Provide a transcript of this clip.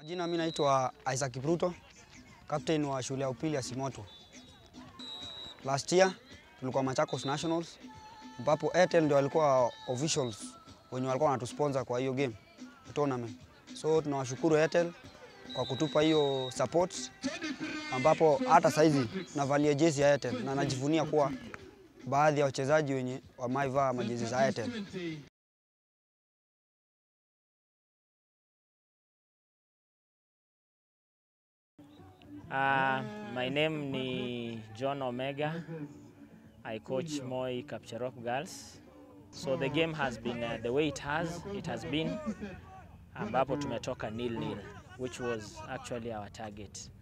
Majina, mimi naitwa Isaac Kipruto, captain wa shule ya upili ya Simoto. Last year tulikuwa Machakos Nationals ambapo Airtel ndio walikuwa officials wenye walikuwa wanatusponsor kwa hiyo game tournament. So tunawashukuru Airtel kwa kutupa hiyo support ambapo hata saizi navalia jezi ya Airtel na najivunia kuwa baadhi ya wachezaji wenye wamaivaa majezi za Airtel. Uh, my name ni John Omega. I coach Moi Kapcherop Girls. So the game has been uh, the way it has, it has been ambapo tumetoka nil nil which was actually our target.